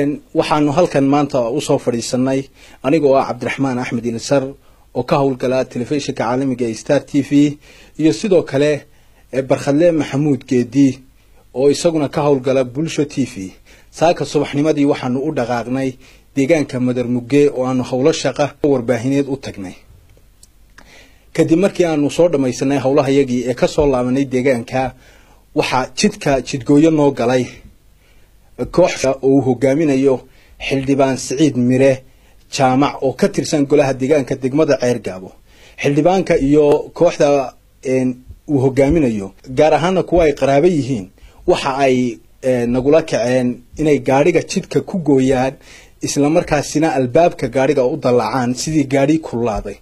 waxaanu halkan maanta usoo fadhiisanay anigoo ah cabdiraxmaan axmed ilisar oo ka howlgala telefishinka caalamiga ee star t v iyo sidoo kale barkhadle maxamuud geedi oo isaguna ka howlgala bulsho t v saaka subaxnimadii waxaanu u dhaqaaqnay deegaanka madar mugge oo aanu howlo shaqa warbaahineed u tagnay kadib markii aanu soo dhamaysanay howlahayagii ee kasoo laabanay deegaanka waxaa jidka jidgooyo noo galay koox oo uu hogaaminayo xildhibaan siciid mire jaamac oo ka tirsan golaha deegaanka degmada ceergaabo xildhibaanka iyo kooxda uu hogaaminayo gaar ahaana kuwa ay qaraabo yihiin waxa ay nagula kaceen inay gaadhiga jidka ku gooyaan islamarkaasina albaabka gaadhiga u dallacaan sidii gaadhi kululaaday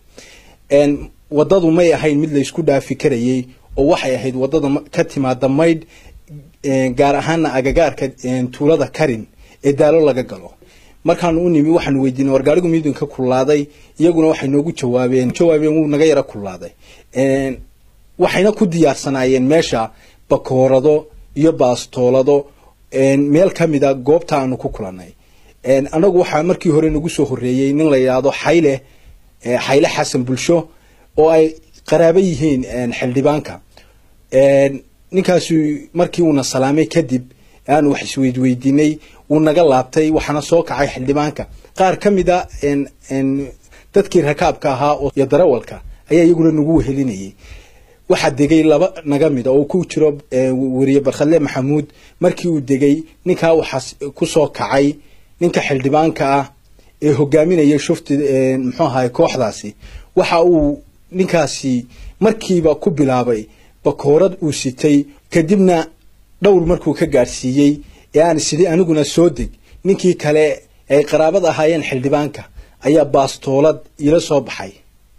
wadadu may ahayn mid laysku dhaafi karayay oo waxay ahayd wadada ka timaada maydh gaar ahaana agagaarka tuulada karin ee daalo laga galo markaanu u nimi waxaanu weydiinay war gaarigu midinka kululaaday iyaguna waxay noogu jawaabeen jawaabeen wuu naga yara kululaaday waxayna ku diyaarsanaayeen meesha bakoorado iyo baastoolado meel kamida goobta aanu ku kulanay anagu waxaa markii hore nagu soo horeeyey nin la yidhaahdo xayle xayle xasan bulsho oo ay qaraabo yihiin xildhibaanka ninkaasu markii uuna salaamay kadib aanu wax isweydweydiinay wuu naga laabtay waxaana soo kacay xildhibaanka qaar ka mid a dadkii rakaabka ahaa iyo darawalka ayaa iyaguna nagu wehelinayay waxaa degay laba naga mida oo ku jiro weriye barkhadle maxamuud markii uu degay ninkaa waxaa kusoo kacay ninka xildhibaanka ah ee hogaaminaya shufti muxuu ahay kooxdaasi waxa uu ninkaasi markiiba ku bilaabay bakoorad uu sitay kadibna dhowr markuu ka gaadhsiiyey ee aan sidii aniguna soo deg ninkii kale ay qaraabad ahaayeen xildhibaanka ayaa baastoolad iila soo baxay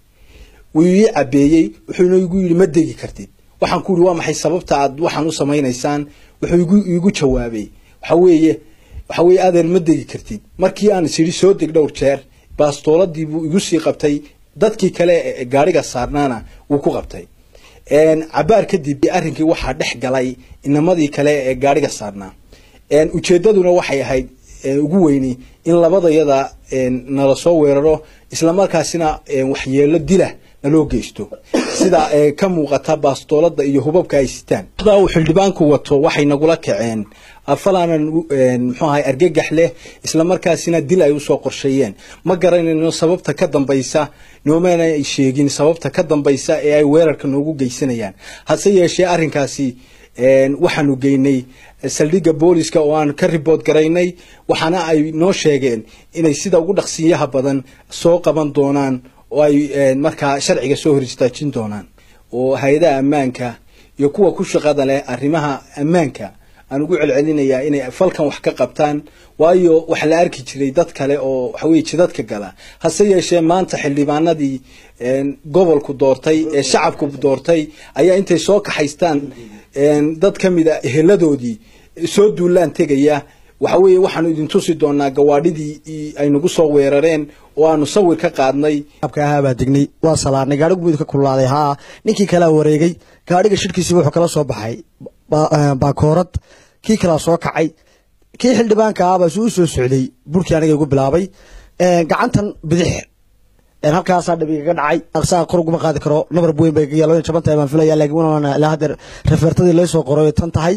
wuu ii cabeeyey wuxuuna igu yidhi ma degi kartid waxaan ku yihi waa maxay sababta aad waxaan u samaynaysaan wuxuu igu jawaabay waxa weeye waxa weye adeer ma degi kartid markii aan isidhi soo deg dhowr jeer baastooladii buu igu sii qabtay dadkii kale gaadhiga saarnaana wuu ku qabtay cabaar kadib arrinkii waxaa dhex galay inamadii kale ee gaadhiga saarnaa ujeedaduna waxay ahayd ugu weyni in labadayada nala soo weeraro islamarkaasina waxyeelo dila naloo geysto sida ka muuqata baastoolada iyo hubabka ay sitaan uu xildhibaanku wato waxay nagula kaceen falaanan muxuu ahay argagax leh islamarkaasina dil ay usoo qorsheeyeen ma garanayno sababta ka dambaysa noomana ay sheegin sababta ka dambaysa ee ay weerarka noogu geysanayaan hase yeeshee arrinkaasi waxaanu geynay saldhigga booliska oo aan ka ribood garaynay waxaana ay noo sheegeen inay sida ugu dhaqsiyaha badan soo qaban doonaan oo ay markaa sharciga soo hor istaajin doonaan oo hay-adaha ammaanka iyo kuwa ku shaqada leh arrimaha ammaanka aan ugu celcelinayaa inay falkan wax ka qabtaan waayo waxa la arki jiray dad kale oo waxaweye jidadka gala hase yeeshee maanta xildhibaanadii gobolku doortay ee shacabku doortay ayaa intay soo kaxaystaan dad ka mid a eheladoodii soo duulaan tegaya waxa weeye waxaanu idin tusi doonaa gawaadhidii ay nagu soo weerareen oo aanu sawir ka qaadnay ahaabaa degnay waa salaarnay gaadhigu midka kululaaday haa ninkii kalea wareegay gaadhiga shirkiisiiba wuxuu kala soo baxay baakoorad kii kalaa soo kacay kii xildhibaanka ahbaa su u soo socday burkii aniga igu bilaabay gacantan bidix halkaasaa dhabigaga dhacay aqsaa kor uguma qaadi karo nabar weyn bay gaga labada jaban tahay baan filaya laakiin wana ilaa haddeer refertadii lay soo qoray tan tahay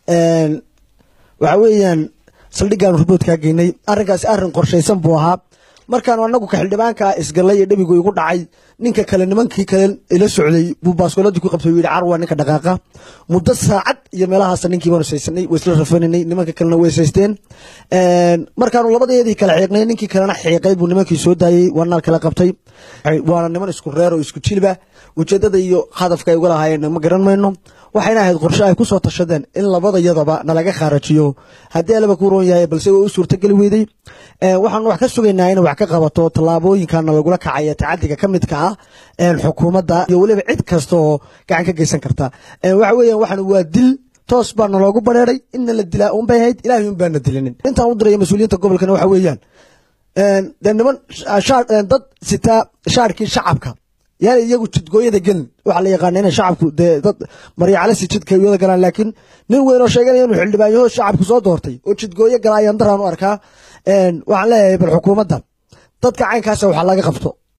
waxa weeyaan saldhiggaanu riboodkaa geynay arrinkaasi arrin qorshaysan buu ahaa markaanu anagu ka xildhibaanka isgallay ee dhabigu igu dhacay ninka kale nimankii kale ila socday buu baaskooladii ku qabtay yidhi carwa ninka dhaqaaqa muddo saacad iyo meelahaasa ninkii baanu saysanay way isla rafaninay nimanka kalena way saysteen markaanu labadeedii kale xiiqnay ninkii kalena xiiqay buu nimankii soo daayey waanaal kala qabtay waana niman isku reer oo isku jilba ujeedada iyo hadafka ay uga lahaayeen ma garan mayno waxayna ahayd qorshe ay kusoo tashadeen in labadayadaba nalaga khaarajiyo haddii alaba ku roon yahay balse way u suurtageli weyday waxaanu wax ka sugaynaa inay wax ka qabato tallaabooyinkana lagula kacaya tacadiga ka midka ah xukuumadda iyo weliba cid kasta oo gacan ka geysan karta waxa weeyaan waxaan waa dil toos baa naloogu bareeray inna la dilaa un bay ahayd ilaahay un baana dilinin intaan u diraya mas-uuliyiinta gobolkana waxa weeyaan dee niman dad sitaa shaarkii shacabka yaani iyagu jidgooyada gelin waxaa la yaqaana inay shacabku dee dad maryacalasi jidka ay wada galaan laakiin nin weyn oo sheeganaya inuu xildhibaan yaho shacabku soo doortay oo jidgooyo gala ayaan daraan u arkaa waxaan leeyahay bal xukuumadda dadka caynkaasa waxaa laga qabto